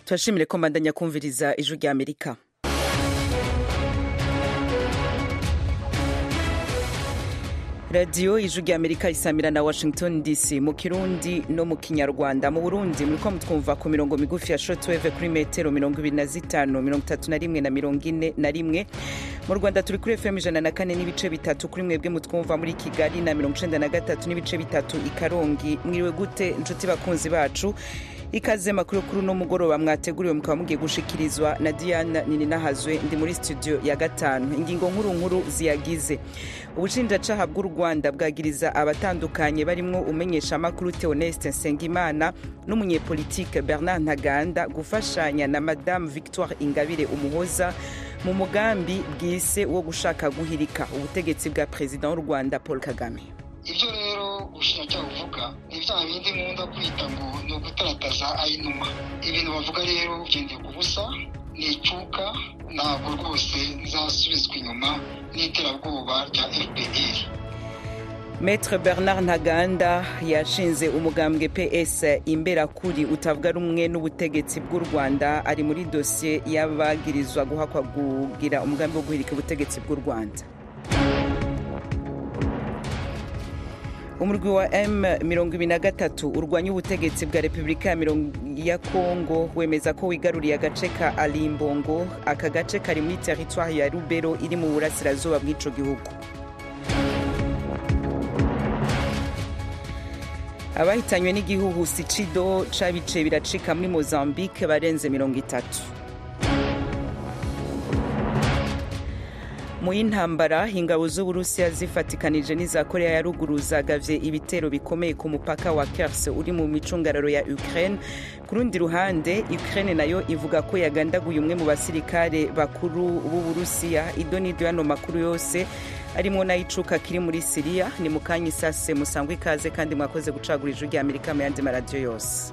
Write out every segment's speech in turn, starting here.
turashimire ko mbandanya kumviriza ijwi rya amerika radiyo ijwi rya amerika isamira na washington dc mu kirundi no mu kinyarwanda mu burundi muriko mutwumva ku mirongo migufi ya shortwave kuri metero mirongo ibiri na zitanu mirongo itatu na rimwe na mirongo ine na rimwe mu rwanda turi kuri fm ijana na kane n'ibice bitatu kuri mwebwe mutwumva muri kigali na mirongo icenda na gatatu n'ibice bitatu i karongi mwiriwe gute inshuti bakunzi bacu ikaze makuru kuri uno mugoroba mwateguriwe mukaba mugiye gushikirizwa na diana nininahazwe ndi muri studio ya gatanu ingingo nkuru nkuru ziyagize ubushinjacaha bw'u rwanda bwagiriza abatandukanye barimwo umenyeshamakuru theoneste nsengimana n'umunyepolitike bernard ntaganda gufashanya na madamu victoire ingabire umuhoza mu mugambi bwise wo gushaka guhirika ubutegetsi bwa perezida w'u rwanda paul kagame ibyo rero ubushinjacyaha buvuga ni bya bindi nkunda kwita ngo ni ugutarataza ayinuma ibintu bavuga rero ugendeye ku busa ni icuka ntabwo rwose nzasubizwa inyuma n'iterabwoba rya fpr Maître Bernard Ntaganda yashinze umugambwe PS imberakuri utavuga rumwe n'ubutegetsi bw'u Rwanda ari muri dosiye y'abagirizwa guhakwa kugira umugambi wo guhirika ubutegetsi bw'u Rwanda umurwi wa M23 urwanya ubutegetsi bwa Repubulika ya Kongo wemeza ko wigaruriye agace ka Alimbongo aka gace kari muri teritwari ya Rubero iri mu burasirazuba bw'ico gihugu abahitanywe n'igihuhusi cido cabice biracika muri Mozambique barenze mirongo itatu mu y'intambara ingabo z'uburusiya zifatikanije n'iza korea ya ruguru zagavye ibitero bikomeye ku mupaka wa kers uri mu micungararo ya ukraine ku rundi ruhande ukraine nayo ivuga ko yagandaguye umwe mu basirikare bakuru b'uburusiya idonido y'ano makuru yose arimo n'ayicuka kiri muri siriya ni mu kanya isase musangwa ikaze kandi mwakoze gucagura ijwi rya amerika mu yandi maradiyo yose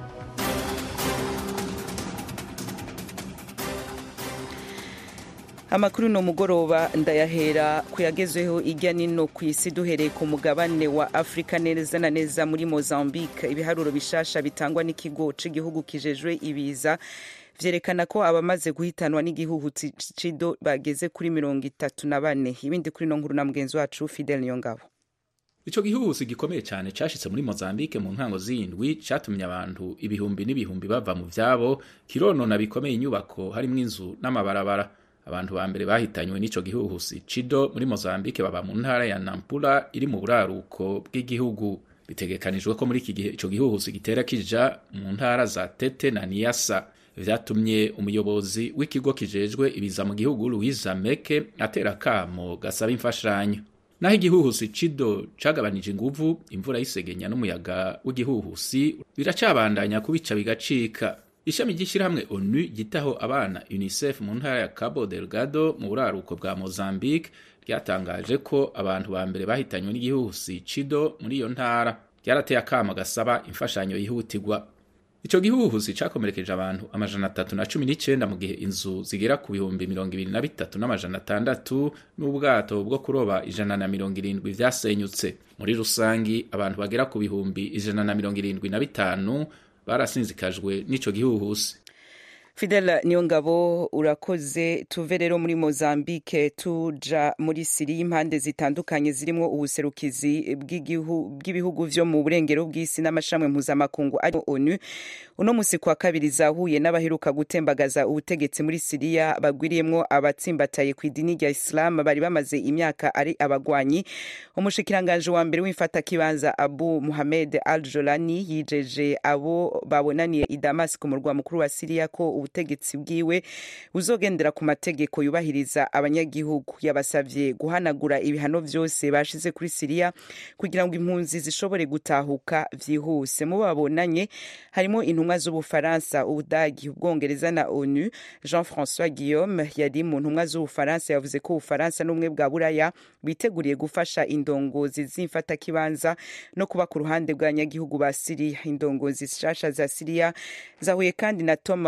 amakuru ni umugoroba ndayahera ku yagezweho ijya nino ku isi duhereye ku mugabane wa afurika neza na neza muri mozambique ibiharuro bishasha bitangwa n'ikigo cy'igihugu kijejwe ibiza vyerekana ko abamaze guhitanwa n'igihugu cido bageze kuri mirongo itatu na bane ibindi kuri no nkuru na mugenzi wacu fidel niyongabo ico gihuhusi gikomeye cyane cashitse muri Mozambique mu ntango z'indwi catumye abantu ibihumbi n'ibihumbi bava mu vyabo kironona bikomeye inyubako harimwo inzu n'amabarabara abantu ba mbere bahitanywe n'ico gihuhusi cido muri Mozambique baba mu ntara ya Nampula iri mu buraruko bw'igihugu bitegekanijwe ko muri iki gihe ico gihuhusi gitera kija mu ntara za Tete na Niassa vyatumye umuyobozi w'ikigo kijejwe ibiza mu gihugu Louise Meke atera kamo gasaba imfashanyo naho igihuhusi cido cagabanije inguvu imvura y'isegenya n'umuyaga w'igihuhusi biracabandanya kubica bigacika ishami ry'ishyirahamwe onu ryitaho abana unicef mu ntara ya cabo delgado mu buraruko bwa mozambique ryatangaje ko abantu ba mbere bahitanywe n'igihuhusi cido muri iyo ntara ryarateye akama gasaba imfashanyo yihutirwa ico gihuhusi cakomerekeje abantu amajana atatu na cumi n'icenda mu gihe inzu zigera ku bihumbi mirongo ibiri na bitatu n'amajana atandatu n'ubwato bwo kuroba ijana na mirongo irindwi vyasenyutse muri rusangi abantu bagera ku bihumbi ijana na mirongo irindwi na bitanu barasinzikajwe n'ico gihuhusi fidel niyo ngabo urakoze tuve rero muri mozambique tuja muri siriya impande zitandukanye zirimo ubuserukizi bw'ibihugu vyo mu burengero bw'isi n'amashami mpuzamakungu ari onu uno musi kwa kabiri zahuye n'abaheruka gutembagaza ubutegetsi muri siriya bagwiriyemwo abatsimbataye ku idini rya islam bari bamaze imyaka ari abagwanyi umushikiranganje wa mbere w'imfatakibanza abu muhamed al jolani yijeje abo babonaniye i damas ku murwa mukuru wa siriya ko ubutegetsi bwiwe buzogendera ku mategeko yubahiriza abanyagihugu yabasavye guhanagura ibihano vyose bashize kuri siriya kugira ngo impunzi zishobore gutahuka vyihuse mu babonanye harimo intumwa z'ubufaransa ubudagi ubwongereza na onu jean françois guillaume yari mu ntumwa z'ubufaransa yavuze ko ubufaransa n'ubumwe bwa buraya biteguriye gufasha indongozi z'imfatakibanza no kuba ku ruhande bw'abanyagihugu ba siriya indongozi nshasha za siriya zahuye kandi na tom fletcher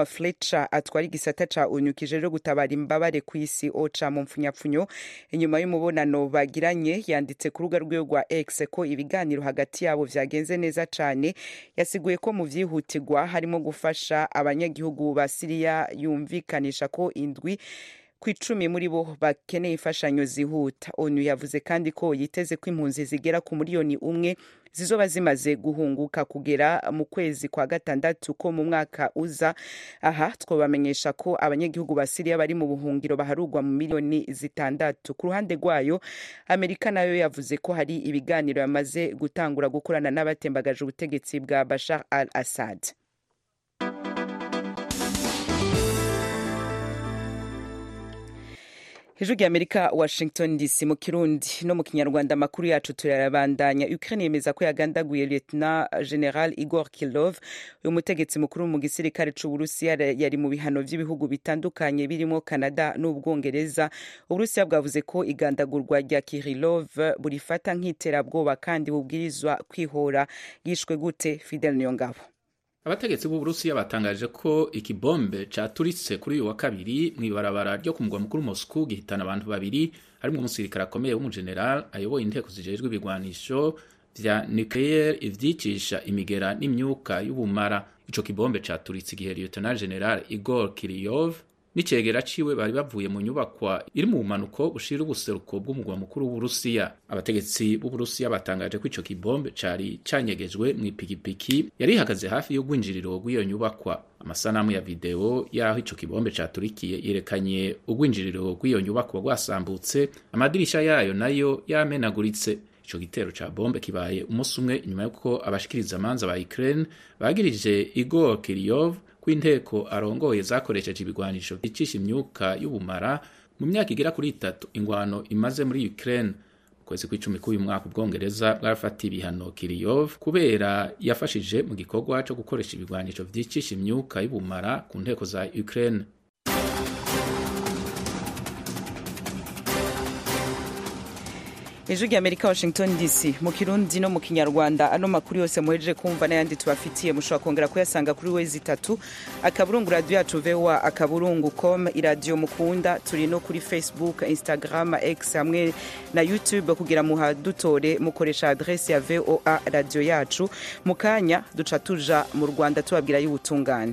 ocha atwara igisata ca onu kijeje gutabara imbabare ku isi ocha mu mpfunyapfunyo inyuma y'umubonano bagiranye yanditse ku rubuga rwiwe rwa x ko ibiganiro hagati yabo vyagenze neza cane yasiguye ko mu vyihutirwa harimo gufasha abanyagihugu ba siriya yumvikanisha ko indwi ku icumi muri bo bakeneye imfashanyo zihuta onu yavuze kandi ko yiteze ko impunzi zigera ku miliyoni umwe zizoba zimaze guhunguka kugera mu kwezi kwa gatandatu ko mu mwaka uza aha twabamenyesha ko abanyagihugu ba siriya bari mu buhungiro baharugwa mu miliyoni zitandatu ku ruhande rwayo amerika nayo yavuze ko hari ibiganiro yamaze gutangura gukorana n'abatembagaje ubutegetsi bwa bashar al assad hejuru y'amerika washington dc mu kirundi no mu kinyarwanda amakuru yacu turayabandanya ukraine yemeza ko yagandaguye lieutenant general igor kilov uyu mutegetsi mukuru mu gisirikare c'uburusiya yari mu bihano vy'ibihugu bitandukanye birimo canada n'ubwongereza uburusiya bwavuze ko igandagurwa rya kirilov burifata nk'iterabwoba kandi bubwirizwa kwihora yishwe gute fidel niyongabo abategetsi b'uburusiya batangaje ko ikibombe caturitse kuri uyu wa kabiri mw'ibarabara ryo ku mugwa mukuru moscou gihitana abantu babiri harimwo umusirikare akomeye w'umujeneral ayoboye inteko zijejwe ibigwanisho vya nucleaire ivyicisha imigera n'imyuka y'ubumara ico kibombe caturitse igihe lieutenant general igor kiriyov n'icegera ciwe bari bavuye mu nyubakwa iri mu bumanuko bushira ubuseruko bw'umugwa mukuru w'uburusiya abategetsi b'uburusiya batangaje ko ico kibombe cari canyegejwe mw'ipikipiki yari ihagaze hafi y'urwinjiriro rw'iyo nyubakwa amasanamu ya video y'aho ico kibombe caturikiye yerekanye urwinjiriro rw'iyo nyubakwa rwasambutse amadirisha yayo nayo yamenaguritse ico gitero ca bombe kibaye umunsi umwe inyuma y'uko abashikiriza amanza ba Ukraine bagirije Igor Kiryov kw'inteko arongoye zakoresheje ibigwanisho vyicisha imyuka y'ubumara mu myaka igera kuri itatu ingwano imaze muri Ukraine kwezi kw'icumi k'uyu mwaka ubwongereza bwarafatiye ibihano Kiriyov kubera yafashije mu gikorwa co gukoresha ibigwanisho vyicisha imyuka y'ubumara ku nteko za Ukraine ijwi ry'amerika washington dc mu kirundi no mu kinyarwanda ano makuru yose muhejeje kumva n'ayandi tubafitiye mushobora kongera kuyasanga kuri wezi itatu akaburungu radiyo yacu voa akaburungu com iradiyo mukunda turi no kuri facebook instagram x hamwe na youtube kugira muhadutore mukoresha adresi ya voa radiyo yacu mu kanya duca tuja mu rwanda tubabwira y'ubutungane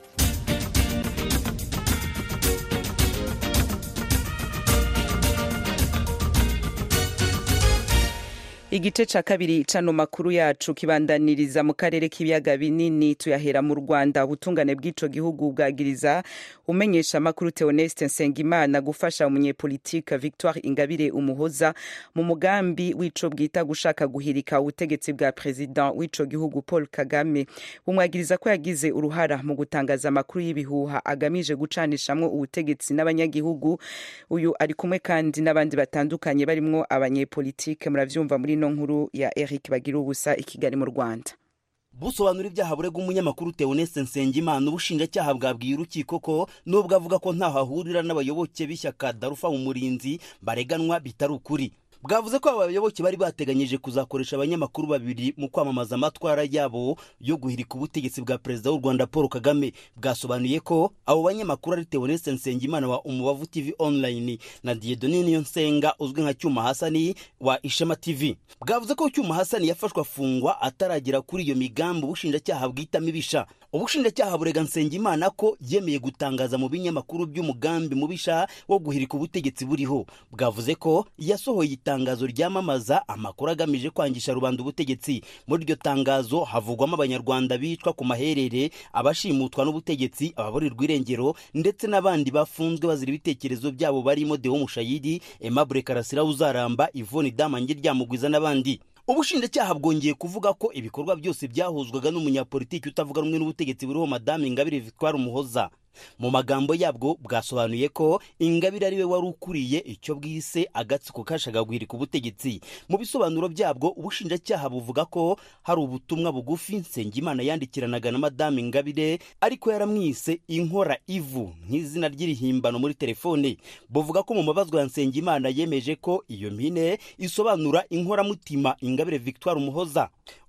igice ca kabiri cano makuru yacu kibandaniriza mu karere k'ibiyaga binini tuyahera mu rwanda ubutungane bw'ico gihugu bwagiriza umenyesha makuru Theoneste Nsengimana gufasha umunyepolitika Victoire Ingabire Umuhoza mu mugambi w'ico bwita gushaka guhirika ubutegetsi bwa president w'ico gihugu Paul Kagame bumwagiriza ko yagize uruhara mu gutangaza amakuru y'ibihuha agamije gucanishamwo ubutegetsi n'abanyagihugu uyu ari kumwe kandi n'abandi batandukanye barimwo abanyepolitike muravyumva muri ino nkuru ya Eric Bagira ubusa i Kigali mu Rwanda busobanura ibyaha burega umunyamakuru Theoneste Nsengimana ubushinjacyaha bwabwiye urukiko ko nubwo avuga ko ntaho ahurira n'abayoboke b'ishyaka Darufa mu murinzi bareganwa bitari ukuri bwavuze ko aba bayoboke bari bateganyije kuzakoresha abanyamakuru babiri mu kwamamaza amatwara yabo yo guhirika ubutegetsi bwa perezida w'u Rwanda Paul Kagame bwasobanuye ko abo banyamakuru ari Theoneste Nsengimana wa Umubavu TV online na Dieudonne Niyonsenga uzwi nka Cyuma Hasani wa Ishema TV bwavuze ko Cyuma Hasani yafashwe afungwa ataragera kuri iyo migambi ubushinjacyaha bwitamo ibisha ubushinjacyaha burega Nsengimana ko yemeye gutangaza mu binyamakuru by'umugambi mubisha wo guhirika ubutegetsi buriho bwavuze ko yasohoye itangazo ryamamaza amakuru agamije kwangisha rubanda ubutegetsi muri iryo tangazo havugwamo abanyarwanda bicwa ku maherere abashimutwa n'ubutegetsi ababurirwa irengero ndetse n'abandi bafunzwe bazira ibitekerezo byabo barimo Deo Mushayidi Aimable Karasira uzaramba Yvonne Damange Ryamugwiza n'abandi ubushinjacyaha bwongeye kuvuga ko ibikorwa byose byahuzwaga n'umunyapolitiki utavuga rumwe n'ubutegetsi buriho madame ingabire victoire umuhoza mu magambo yabwo bwasobanuye ko ingabire ari we wari ukuriye icyo bwise agatsiko kashagaguhirika ku butegetsi mu bisobanuro byabwo ubushinjacyaha buvuga ko hari ubutumwa bugufi nsengimana yandikiranaga na madame ingabire ariko yaramwise inkora ivu nk'izina ry'irihimbano muri telefone buvuga ko mu mabazwa ya nsengimana yemeje ko iyo mpine isobanura inkoramutima ingabire victoire umuhoza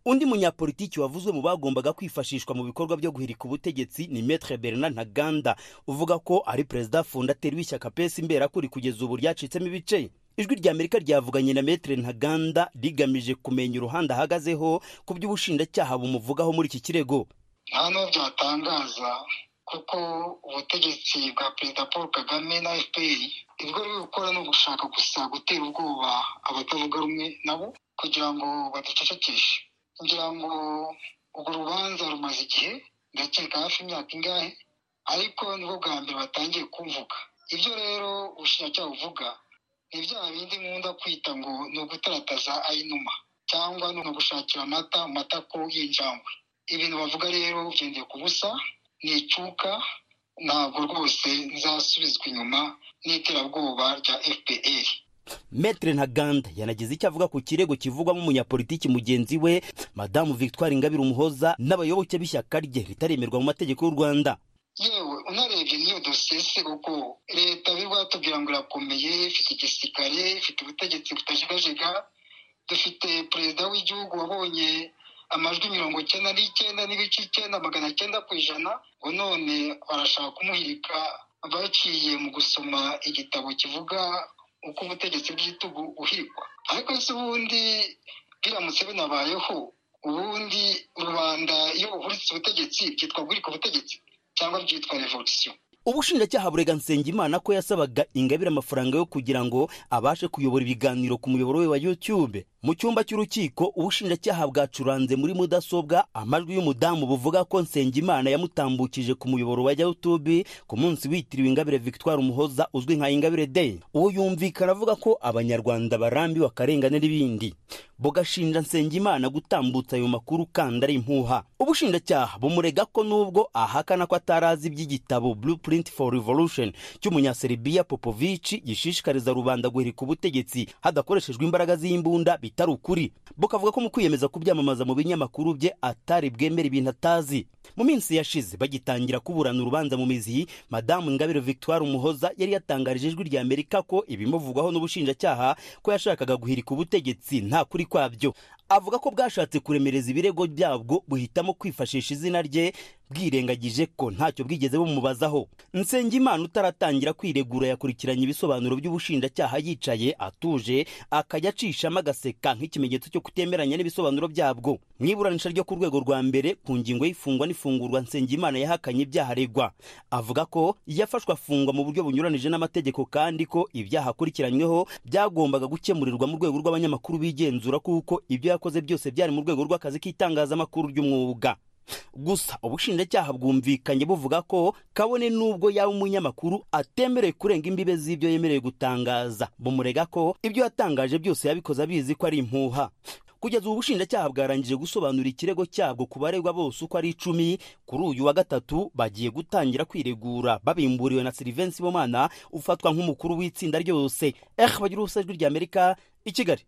undi munyapolitiki wavuzwe mu bagombaga kwifashishwa mu bikorwa byo guhirika ubutegetsi ni metre bernard ntaganda uvuga ko ari perezida fondateri w'ishyaka pesi imberakuri kugeza ubu ryacitsemo ibice ijwi rya amerika ryavuganye na metre ntaganda rigamije kumenya uruhande ahagazeho ku by'ubushinjacyaha bumuvugaho muri iki kirego nta n'uwo byatangaza kuko ubutegetsi bwa perezida paul kagame na fpr ibyo biri gukora ni ugushaka gusa gutera ubwoba abatavuga rumwe nabo kugira ngo baducecekeshe ngira ngo urwo rubanza rumaze igihe ndakeka hafi imyaka ingahe ariko nibwo bwa mbere batangiye kumvuga ibyo rero ubushinjacyaha buvuga ni bya bindi nkunda kwita ngo ni ugutarataza ayinuma cyangwa ni ugushakira amata mu matako y'injangwe ibintu bavuga rero bigendeye ku busa ni icyuka ntabwo rwose nzasubizwa inyuma n'iterabwoba rya fpr metre ntaganda yanagize icyo avuga ku kirego kivugwamo umunyapolitiki mugenzi we madamu victoire ingabire umuhoza n'abayoboke b'ishyaka rye ritaremerwa mu mategeko y'u rwanda yewe unarebye n'iyo dosiye se kuko leta biri batubwira ngo irakomeye ifite igisirikare ifite ubutegetsi butajegajega dufite perezida w'igihugu wabonye amajwi mirongo icyenda n'icyenda n'ibice icyenda magana cyenda ku ijana ngo none barashaka kumuhirika baciye mu gusoma igitabo kivuga uko ubutegetsi bw'igitugu buhirikwa ariko se ubundi biramutse binabayeho ubundi rubanda iyo buhuritse ubutegetsi byitwa guhirika ubutegetsi cyangwa byitwa revolisiyo ubushinjacyaha burega nsengimana ko yasabaga ingabire amafaranga yo kugira ngo abashe kuyobora ibiganiro ku muyoboro we wa youtube mu cyumba cy'urukiko ubushinjacyaha bwacuranze muri mudasobwa amajwi y'umudamu buvuga ko nsengimana yamutambukije ku muyoboro wa youtube ku munsi witiriwe ingabire victoire umuhoza uzwi nka ingabire day uwo yumvikana avuga ko abanyarwanda barambiwe akarengane n'ibindi bugashinja nsengimana gutambutsa ayo makuru kandi ari impuha ubushinjacyaha bumurega ko nubwo ahakana ko atarazi iby'igitabo blueprint for revolution cy'umunyaserbia popovici gishishikariza rubanda guhirika ubutegetsi hadakoreshejwe imbaraga z'imbunda bitari ukuri bukavuga ko mu kwiyemeza kubyamamaza mu binyamakuru bye atari bwemera ibintu atazi mu minsi yashize bagitangira kuburana urubanza mu mizi madamu ingabire victoire umuhoza yari yatangarije ijwi rya amerika ko ibimuvugwaho n'ubushinjacyaha ko yashakaga guhirika ubutegetsi nta kuri kwabyo avuga ko bwashatse kuremereza ibirego byabwo buhitamo kwifashisha izina rye bwirengagije ko ntacyo bwigeze bumubazaho nsengimana utaratangira kwiregura yakurikiranye ibisobanuro by'ubushinjacyaha yicaye atuje akajya acishamo agaseka nk'ikimenyetso cyo kutemeranya n'ibisobanuro byabwo mu iburanisha ryo ku rwego rwa mbere ku ngingo y'ifungwa n'ifungurwa nsengimana yahakanye ibyaha aregwa avuga ko yafashwe afungwa mu buryo bunyuranije n'amategeko kandi ko ibyaha akurikiranyweho byagombaga gukemurirwa mu rwego rw'abanyamakuru bigenzura kuko ibyo yakoze byose byari mu rwego rw'akazi k'itangazamakuru ry'umwuga gusa ubushinjacyaha bwumvikanye buvuga ko kabone n'ubwo yaba umunyamakuru atemerewe kurenga imbibe z'ibyo yemerewe gutangaza bumurega ko ibyo yatangaje byose yabikoze abizi ko ari impuha kugeza ubu bushinjacyaha bwarangije gusobanura ikirego cyabwo ku baregwa bose uko ari icumi kuri uyu wa gatatu bagiye gutangira kwiregura babimburiwe na silivensi bomana ufatwa nk'umukuru w'itsinda ryose eh bagira ubusa ijwi rya amerika i kigali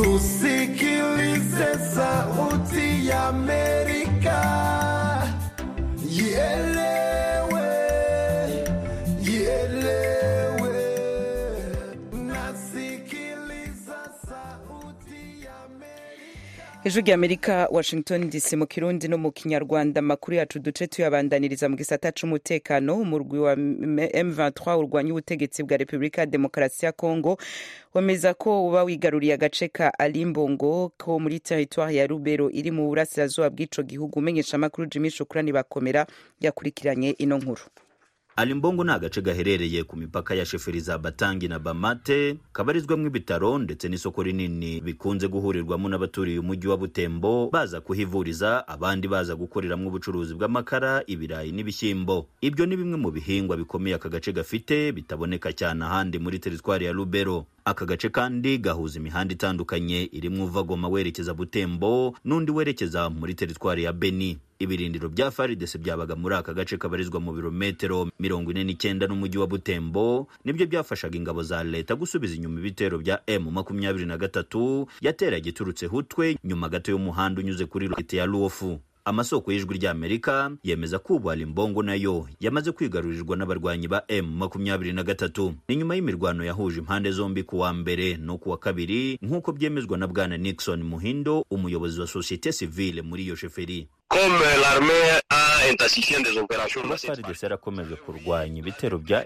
tusikilize sauti ya amerika ielewe ielewe nasikiliza sauti ya amerika ijwi rya amerika washington dc mu kirundi no mu kinyarwanda amakuru yacu duce tuyabandaniriza mu gisata c'umutekano umurwi wa m23 urwanya ubutegetsi bwa repubulika ya demokarasi ya kongo wemeza ko uba wigaruriye agace ka alimbongo ko muri teritwari ya rubero iri mu burasirazuba bw'ico gihugu umenyesha amakuru jimi shukurani bakomera yakurikiranye ino nkuru alimbongo ni agace gaherereye ku mipaka ya sheferi za batangi na bamate kabarizwamo ibitaro ndetse n'isoko rinini bikunze guhurirwamo n'abaturiye umujyi wa butembo baza kuhivuriza abandi baza gukoreramo ubucuruzi bw'amakara ibirayi n'ibishyimbo ibyo ni bimwe mu bihingwa bikomeye aka gace gafite bitaboneka cyane ahandi muri teritwari ya rubero aka gace kandi gahuza imihanda itandukanye irimo uva goma werekeza butembo n'undi werekeza muri teritwari ya beni ibirindiro bya faridese byabaga muri aka gace kabarizwa mu birometero mirongo ine n'icyenda n'umujyi wa butembo nibyo byafashaga ingabo za leta gusubiza inyuma ibitero bya m makumyabiri na gatatu yateraga iturutse hutwe nyuma gato y'umuhanda unyuze kuri leta ya luofu amasoko y'ijwi ry'amerika yemeza ko ubu ali mbongo nayo yamaze kwigarurirwa n'abarwanyi ba m makumyabiri na gatatu ni nyuma y'imirwano yahuje impande zombi ku wa mbere no ku wa kabiri nk'uko byemezwa na bwana nixon muhindo umuyobozi wa sosiyete sivile muri iyo sheferi Comme l'armée a intensifié des opérations kuba FARDC yarakomeje kurwanya ibitero bya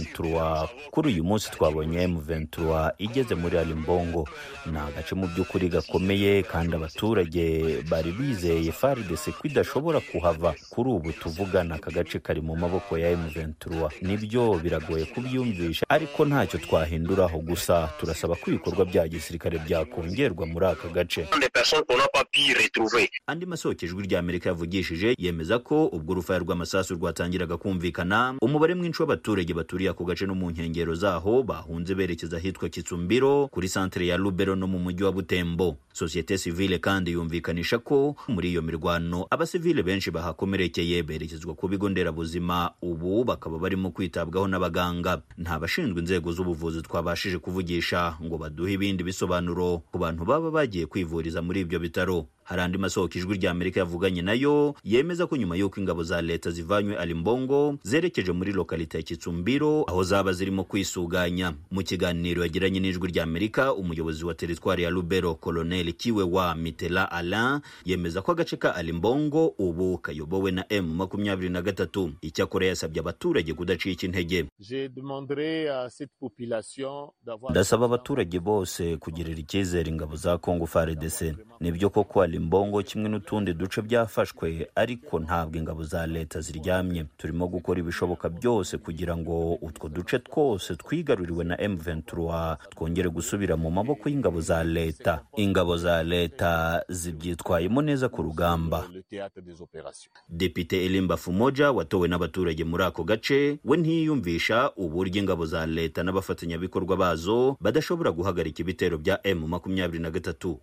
M23 kuri uyu munsi twabonye M23 igeze muri Alimbongo ni agace mu by'ukuri gakomeye kandi abaturage bari bizeye FARDC ko idashobora kuhava kuri ubu tuvugana aka gace kari mu maboko ya M23 nibyo biragoye kubyumvisha ariko ntacyo twahinduraho gusa turasaba ko ibikorwa bya gisirikare byakongerwa muri aka gace des personnes qu'on n'a pas pu retrouver. andi masoko ijwi rya amerika yavugishije yemeza ko ubwo urufaya rw'amasasu rwatangiraga kumvikana umubare mwinshi w'abaturage baturiye ako gace no mu nkengero zaho bahunze berekeza ahitwa kitsumbiro kuri santere ya lubero no mu mujyi wa butembo sosiyete sivile kandi yumvikanisha ko muri iyo mirwano abasivile benshi bahakomerekeye berekezwa ku bigo nderabuzima ubu bakaba barimo kwitabwaho n'abaganga nta bashinzwe inzego z'ubuvuzi twabashije kuvugisha ngo baduhe ibindi bisobanuro ku bantu baba bagiye kwivuriza muri ibyo bitaro hari andi masoko ijwi rya amerika yavuganye nayo yemeza ko nyuma y'uko ingabo za leta zivanywe alimbongo zerekeje muri lokalite ya kitsumbiro aho zaba zirimo kwisuganya mu kiganiro yagiranye n'ijwi rya amerika umuyobozi wa teritwari ya lubero koloneli kiwe wa mitela alain yemeza ko agace ka alimbongo ubu kayobowe na m makumyabiri na gatatu icyakora yasabye abaturage kudacika intege Je demanderai à cette population d'avoir ndasaba abaturage bose kugirira icyizere ingabo za kongo frdc nibyo koko alimbongo kimwe n'utundi duce byafashwe ariko ntabwo ingabo za leta ziryamye turimo gukora ibishoboka byose kugira ngo utwo duce twose twigaruriwe na m23 twongere gusubira mu maboko y'ingabo za leta ingabo za leta zibyitwayemo neza ku rugamba le théâtre des opérations. depite elimba fumoja watowe n'abaturage muri ako gace we ntiyiyumvisha uburyo ingabo za leta n'abafatanyabikorwa bazo badashobora guhagarika ibitero bya m makumyabiri na gatatu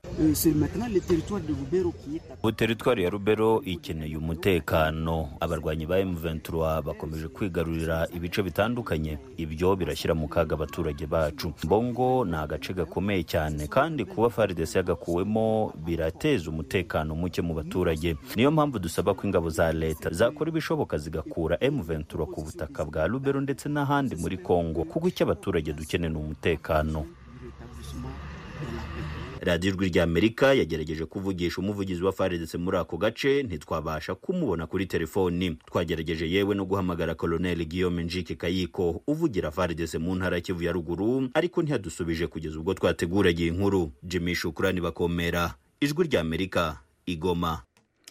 ubu teritwari ya rubero ikeneye umutekano abarwanyi ba m23 bakomeje kwigarurira ibice bitandukanye ibyo birashyira mu kaga abaturage bacu mbongo ni agace gakomeye cyane kandi kuba faridesi yagakuwemo birateza umutekano muke mu baturage niyo mpamvu dusaba ko ingabo za leta zakora ibishoboka zigakura m23 ku butaka bwa rubero ndetse n'ahandi muri kongo kuko icyo abaturage dukeneye ni umutekano radiyo ijwi rya amerika yagerageje kuvugisha umuvugizi wa faridese muri ako gace ntitwabasha kumubona kuri telefoni twagerageje yewe no guhamagara koloneli guillaume njike kayiko uvugira faridese mu ntara ya kivu ya ruguru ariko ntiyadusubije kugeza ubwo twateguragiye inkuru jimmy shukurani bakomera ijwi rya amerika igoma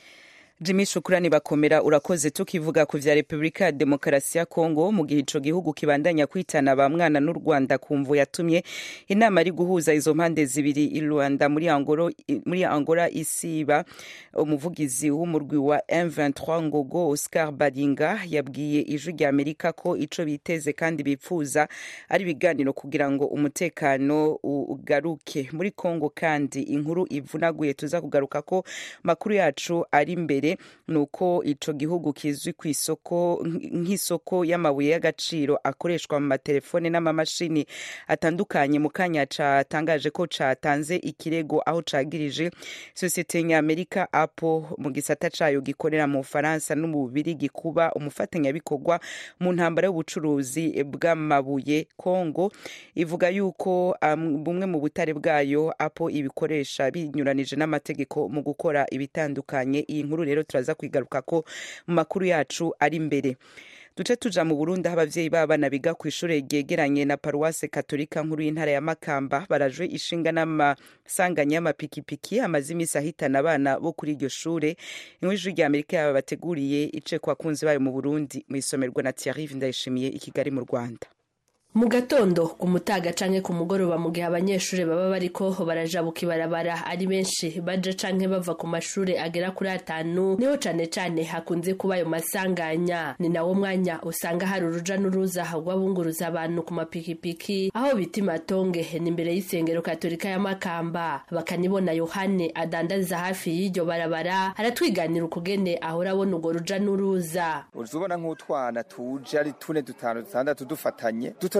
Jimmy Shukrani bakomera urakoze tukivuga ku vya Republika ya Demokarasi ya Kongo mu gihe ico gihugu kibandanya kwitana ba mwana n'u Rwanda kumvu yatumye inama ari guhuza izo mpande zibiri i Rwanda muri Angolo muri Angola isiba umuvugizi w'umurwi wa M23 Ngogo Oscar Baringa yabwiye ijwi rya Amerika ko ico biteze kandi bipfuza ari ibiganiro kugira ngo umutekano ugaruke muri Kongo kandi inkuru ivunaguye tuza kugaruka ko makuru yacu ari imbere nuko ico gihugu kizwi ku isoko nk'isoko y'amabuye y'agaciro akoreshwa mu matelefone n'amamashini atandukanye mu kanya catangaje ko catanze ikirego aho cagirije sosiyete ny'amerika apple mu gisata cayo gikorera mu bufaransa no mu bubirigi kuba umufatanyabikorwa mu ntambara y'ubucuruzi bw'amabuye kongo ivuga yuko um, bumwe mu butare bwayo apple ibikoresha binyuranije n'amategeko mu gukora ibitandukanye iyi nkuru rero turaza kwigaruka ko mu makuru yacu ari imbere duce tuja mu burundi aho abavyeyi b'abana biga ku ishure ryegeranye na paruwase katolika nkuru y'intara ya makamba barajwe ishinga n'amasanganya y'amapikipiki amaze imisi ahitana abana bo kuri iryo shure inkuru ijwi rya amerika yaba bateguriye ice ku bakunzi bayo mu burundi mu isomerwa na tiarive ndayishimiye i kigali mu rwanda mu gatondo ku mutaga canke ku mugoroba mu gihe abanyeshuri baba bariko barajabuka ibarabara ari benshi baja canke bava ku mashure agera kuri atanu niho cane cane hakunze kuba ayo masanganya ni nawo mwanya usanga hari uruja n'uruza rw'abunguruza abantu ku mapikipiki aho bita imatonge ni imbere y'isengero katolika ya makamba bakanibona yohane adandariza hafi y'iryo barabara aratwiganira ukugene ahora abona urwo ruja n'uruza uzubona nk'utwana tuje ari tune dutanu dutandatu dufatanye duto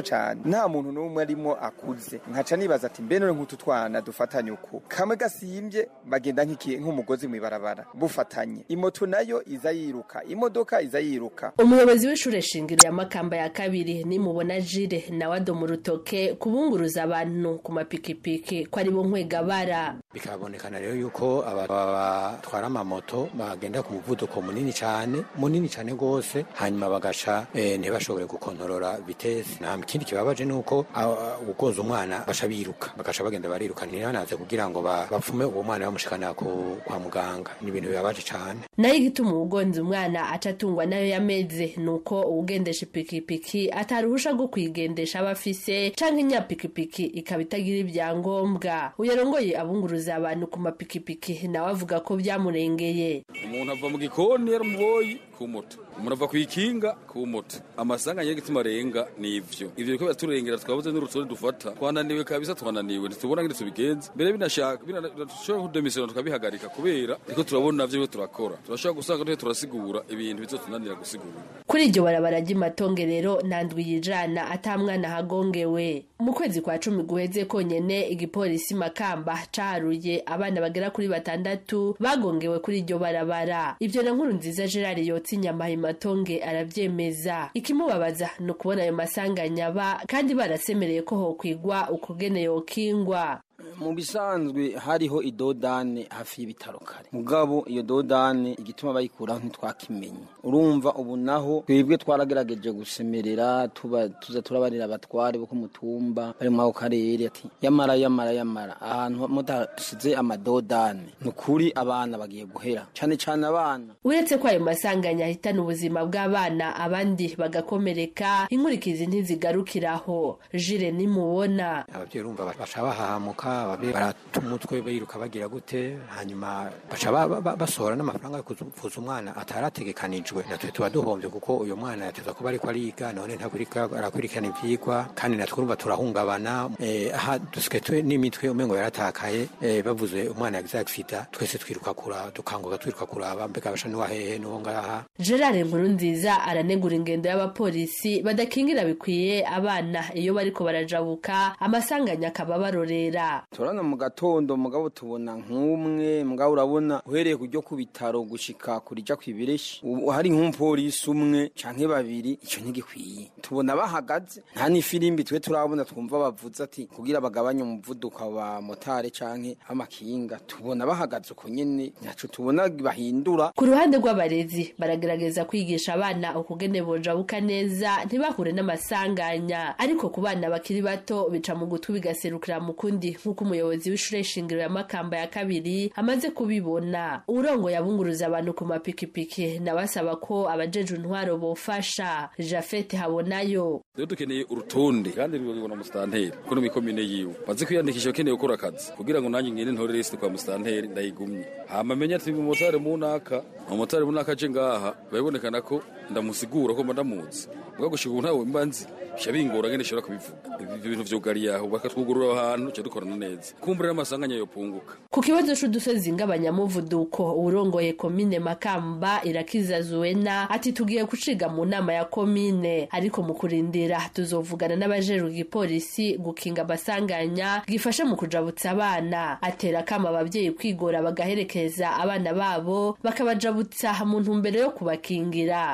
muto cyane nta muntu n'umwe arimo akuze nkaca nibaza ati mbe none nk'utu twana dufatanye uku kamwe gasimbye bagenda nk'iki- nk'umugozi mu ibarabara bufatanye imoto nayo iza yiruka imodoka iza yiruka umuyobozi w'ishure shingiro ya makamba ya kabiri nimubona jire nawe adoma urutoke kubunguruza abantu ku mapikipiki ko ari bo nkwegabara bikabonekana rero yuko aba- aba batwara amamoto bagenda ku muvuduko munini cyane munini cyane rwose hanyuma bagaca eh, ntibashobore gukontorora vitesi nta kindi kibabaje ni uko ah, ugonze umwana baca biruka bagaca bagenda bariruka ntibanaze kugira ngo ba- bapfume uwo mwana bamushikana ku- kwa muganga ni ibintu bibabaje cyane nayo igituma uwugonze umwana aca atungwa nayo yameze ni uko uwugendesha ipikipiki ataruhusha rwo kuyigendesha aba afise canke inyapikipiki ikaba itagira ibyangombwa uyarongoye abunguruza abantu ku mapikipiki nawe avuga ko byamurengeye umuntu ava mu gikoni yaramuboyi ku moto umuntu ava ku ikinga ku moto amasanganya y'igituma arenga ni ivyo ivyo biko biraturengera twabuze n'urutonde dufata twananiwe kabisa twananiwe ntitubona ngene tubigenza mbere binashaka dushobora kudemisiyona tukabihagarika kubera ariko turabona vyo turakora turashobora gusanga tuhe turasigura ibintu bizotunanira gusigura kuri iryo barabara ry'imatonge rero nta ndwi yijana ata mwana hagongewe mu kwezi kwa cumi guheze konyene igipolisi makamba caharuye abana bagera kuri batandatu bagongewe kuri iryo barabara ivyo na nkuru nziza gerard yotsa inyama imatonge aravyemeza ikimubabaza ni ukubona ayo masanganya aba kandi barasemereye ko hokwigwa ukugene yokingwa mu bisanzwe hariho idodane hafi y'ibitaro kare mugabo iyo dodane igituma bayikuraho ntitwakimenye urumva ubu naho twebwe twaragerageje gusemerera tuba tuza turabarira abatware bo ku mutumba bari muri ako karere ati yamara yamara yamara ahantu mudasize amadodane ni ukuri abana bagiye guhera cyane cyane abana uretse ko ayo masanganya ahitana ubuzima bw'abana abandi bagakomereka inkurikizi ntizigarukiraho jire nimubona ababyeyi urumva baca bahahamuka ababyeyi barata umutwe biruka bagira gute hanyuma baca ba- ba- ba- basohora n'amafaranga yo kuvuza umwana atarategekanijwe natwe tuba duhombye kuko uyu mwana yateza kuba ariko ariga none ntakurika arakurikirana ivyigwa kandi natwe urumva turahungabana eh, aha dusigaye twe n'imitwe umengo yaratakaye eh, bavuze umwana yagize agisida twese twiruka kuraba dukanguka twiruka kuraba mbega basha n'uwa hehe n'uwo ngaha gerard nkurunziza aranegura ingendo y'abapolisi badakingira bikwiye abana iyo bariko barajabuka amasanganya akaba barorera turabona mu gatondo mugabo tubona nk'umwe mugabo urabona uhereye ku ryo ku bitaro gushika kurija kw'ibireshi ubu hari nk'umupolisi umwe canke babiri ico ntigikwiye tubona bahagaze nta n'ifirimbi twe turabona twumva bavuze ati kugira bagabanye umuvuduko wa motare canke amakinga tubona bahagaze uko nyene ntaco tubona bahindura ku ruhande rw'abarezi baragerageza kwigisha abana ukugene bojabuka neza ntibahure n'amasanganya ariko ku bana bakiri bato bica mu gutwi bigaserukira mu kundi nk'uko umuyobozi w'ishure shingiro ya makamba ya kabiri amaze kubibona urongoye abunguruza abantu ku mapikipiki nawe asaba ko abajeje intwaro bofasha jafete habonayo rero dukeneye urutonde kandi rubibona musitanteri kuko no mikomine yiwe maze kwiyandikisha ukeneye gukora akazi kugira ngo nanjye ngende ntore lisite kwa musitanteri ndayigumye hama menye ati umumotari munaka umumotari munaka aje ngaha birabonekana ko ndamusigura ko mba ndamuzi mbwa gushika ubu ntawe mba nzi bica bingora ngene nshobora kubivuga ibyo bintu vyugariye aho bakatwugurura ahantu duca dukorana neza kumbura n'amasanganya yopunguka ku kibazo c'udusozi ng'abanyamuvuduko urongoye komine makamba irakiza zuwena ati tugiye guciga mu nama ya komine ariko mu kurindira tuzovugana n'abajejwe igipolisi gukinga amasanganya gifasha mu kujabutsa abana atera akama abavyeyi kwigora bagaherekeza abana babo bakabajabutsa mu ntumbero yo kubakingira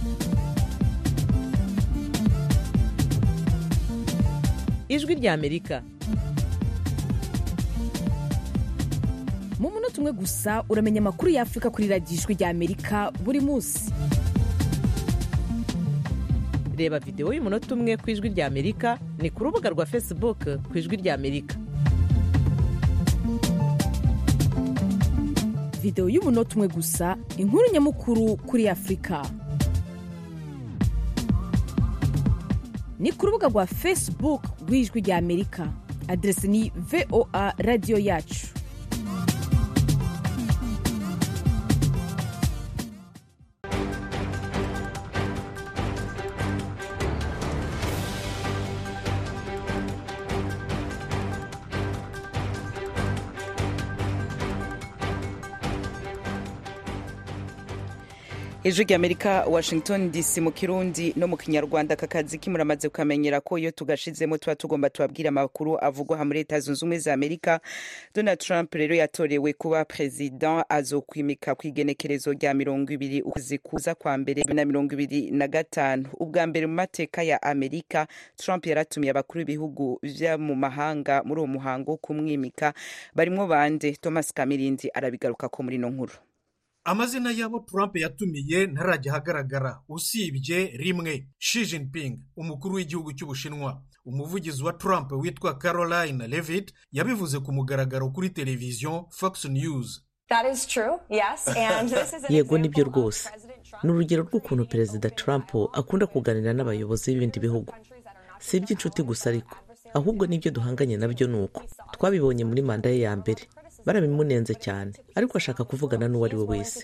ijwi ry'amerika mu munota umwe gusa uramenya amakuru y'afurika kuri radiyo ijwi ry'amerika buri munsi reba videwo y'umunota umwe ku ijwi ry'amerika ni ku rubuga rwa facebook ku ijwi ry'amerika videwo y'umunota umwe gusa inkuru nyamukuru kuri afurika ni ku rubuga rwa facebook rw'ijwi ry'amerika aderesi ni voa radiyo yacu ijwi ry'amerika washington dc mu kirundi no mu kinyarwanda aka kazi kimuramaze kukamenyera ko iyo tugashizemo tuba tugomba tubabwira amakuru avugwa aha muri leta zunze ubumwe za amerika donald trump rero yatorewe kuba perezida azokwimika ku igenekerezo rya mirongo ibiri ukwezi kuza kwa mbere na mirongo ibiri na gatanu ubwa mbere mu mateka ya amerika trump yaratumiye abakuru b'ibihugu vyo mu mahanga muri uwo muhango wo kumwimika barimwo bande thomas kamirindi arabigarukako muri ino nkuru amazina y'abo trump yatumiye ntarajya ahagaragara usibye rimwe Xi Jinping umukuru w'igihugu cy'ubushinwa umuvugizi wa trump witwa caroline levitt yabivuze ku mugaragaro kuri televiziyo fox news yego nibyo rwose ni urugero rw'ukuntu perezida trump akunda kuganira n'abayobozi b'ibindi bihugu si iby'inshuti gusa ariko ahubwo n'ibyo duhanganye nabyo ni uko twabibonye muri manda ye ya mbere barabimunenze cyane ariko ashaka kuvugana n'uwo ari we wese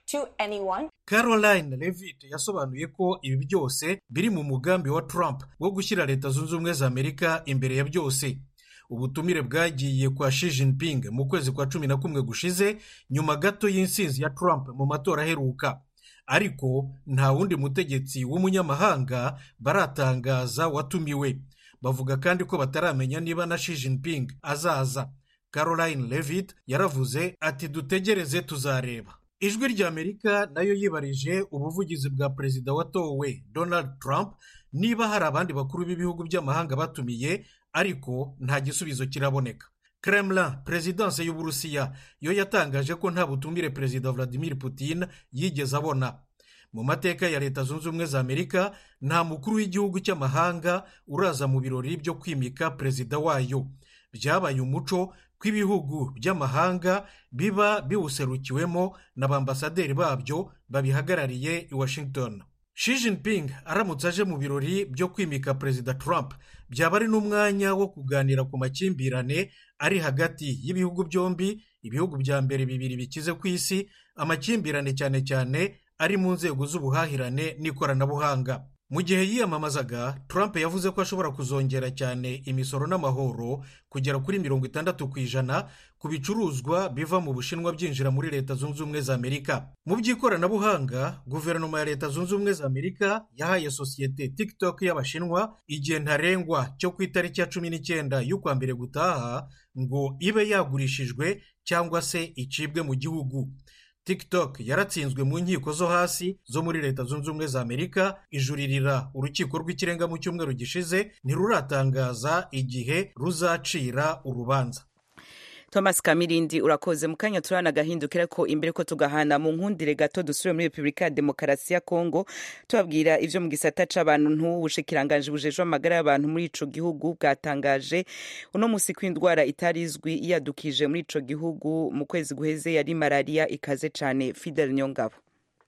caroline levitt yasobanuye ko ibi byose biri mu mugambi wa trump wo gushyira leta zunze ubumwe za amerika imbere ya byose ubutumire bwagiye kwa Xi Jinping mu kwezi kwa cumi na kumwe gushize nyuma gato y'insinzi ya trump mu matora aheruka ariko nta wundi mutegetsi w'umunyamahanga baratangaza watumiwe bavuga kandi ko bataramenya niba na Xi Jinping azaza caroline levitt yaravuze ati dutegereze tuzareba ijwi ry'amerika nayo yibarije ubuvugizi bwa perezida watowe donald trump niba hari abandi bakuru b'ibihugu by'amahanga batumiye ariko nta gisubizo kiraboneka kremlin perezidanse y'uburusiya yo yatangaje ko nta butumire perezida vladimir putin yigeze abona mu mateka ya leta zunze ubumwe za amerika nta mukuru w'igihugu cy'amahanga uraza mu birori byo kwimika perezida wayo byabaye umuco ko ibihugu by'amahanga biba biwuserukiwemo n'abambasaderi babyo babihagarariye i washington Xi Jinping aramutse aje mu birori byo kwimika perezida trump byaba ari n'umwanya wo kuganira ku makimbirane ari hagati y'ibihugu byombi ibihugu bya mbere bibiri bikize ku isi amakimbirane cyane cyane ari mu nzego z'ubuhahirane n'ikoranabuhanga mu gihe yiyamamazaga trump yavuze ko ashobora kuzongera cyane imisoro n'amahoro kugera kuri mirongo itandatu ku ijana ku bicuruzwa biva mu bushinwa byinjira muri leta zunze ubumwe za amerika mu by'ikoranabuhanga guverinoma ya leta zunze ubumwe za amerika yahaye sosiyete tiktok y'abashinwa igihe ntarengwa cyo ku itariki ya cumi n'icyenda y'ukwa mbere gutaha ngo ibe yagurishijwe cyangwa se icibwe mu gihugu tiktok yaratsinzwe mu nkiko zo hasi zo muri leta zunze ubumwe za amerika ijuririra urukiko rw'ikirenga mu cyumweru gishize ntiruratangaza igihe ruzacira urubanza thomas kamirindi urakoze mu kanya turana agahindukira ko imbere ko tugahana mu nkundire gato dusubire muri repubulika ya demokarasi ya kongo tubabwira ivyo mu gisata c'abantu n'ubushikiranganji bujejwe amagara y'abantu muri ico gihugu bwatangaje uno musi ko indwara itarizwi yadukije muri ico gihugu mu kwezi guheze yari malariya ikaze cane fidel nyongabo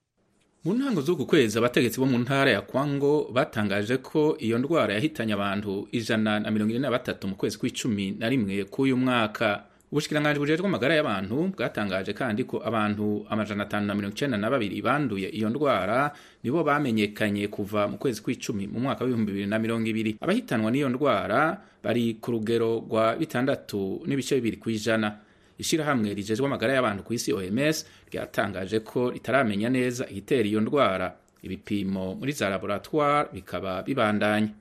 mu ntango z'uku kwezi abategetsi bo mu ntara ya kwango batangaje ko iyo ndwara yahitanye abantu ijana na mirongo ine na batatu mu kwezi kw'icumi na rimwe k'uyu mwaka ubushikiranganji bujejwe amagara y'abantu bwatangaje kandi ko abantu amajana atanu na mirongo icenda na babiri banduye iyo ndwara nibo bamenyekanye kuva mu kwezi kw'icumi mu mwaka w'ibihumbi bibiri na mirongo ibiri abahitanwa n'iyo ndwara bari ku rugero rwa bitandatu n'ibice bibiri ku ijana ishyirahamwe rijejwe amagara y'abantu ku isi oms ryatangaje ko ritaramenya neza igitera iyo ndwara ibipimo muri za laboratoire bikaba bibandanya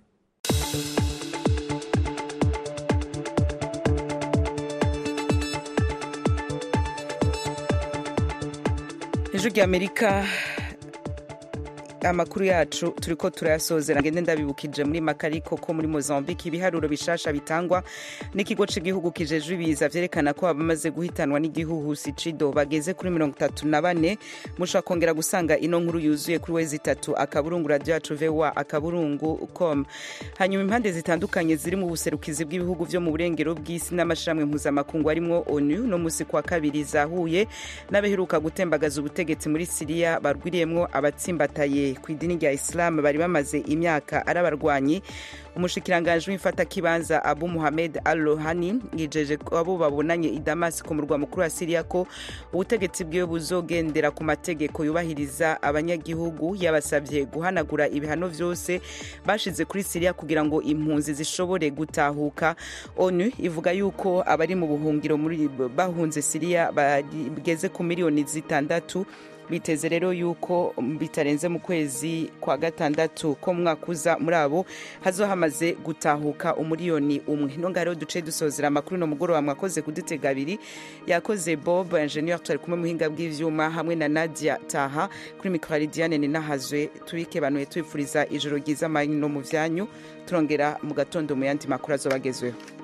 ejo ry'amerika amakuru yacu turi ko turayasozera ngende ndabibukije muri makariko ko muri mozambique ibiharuro bishasha bitangwa n'ikigo cy'igihugu kijejwe ibiza vyerekana ko abamaze guhitanwa n'igihuhusi cido bageze kuri mirongo itatu na bane mushobora kongera gusanga ino nkuru yuzuye kuri wezi itatu akaburungu radio yacu voa akaburungu com hanyuma impande zitandukanye ziri mu buserukizi bw'ibihugu vyo mu burengero bw'isi n'amashirahamwe mpuzamakungu arimwo onu no musi kwa kabiri zahuye n'abaheruka gutembagaza ubutegetsi muri siriya barwiriyemwo abatsimbataye ku idini rya isilamu bari bamaze imyaka ari abarwanyi umushikiranganji w'imfatakibanza abu muhamed al rohani yijeje ko abo babonanye i damasi ku murwa mukuru wa siriya ko ubutegetsi bwiwe buzogendera ku mategeko yubahiriza abanyagihugu yabasabye guhanagura ibihano vyose bashize kuri siriya kugira ngo impunzi zishobore gutahuka onu ivuga yuko abari mu buhungiro muri bahunze siriya bageze ku miliyoni zitandatu biteze rero yuko bitarenze mu kwezi kwa gatandatu ko mu mwaka uza muri abo hazo hamaze gutahuka umuriyoni umwe nonga rero duce dusozera amakuru no mugoroba mwakoze kudutega abiri yakoze bob ingenieur twari kumwe muhinga bw'ivyuma hamwe na nadia taha kuri mikoro diane ninahazwe tubike banuye tubifuriza ijoro ryiza amanyu no mu vyanyu turongera mu gatondo mu yandi makuru azobagezweho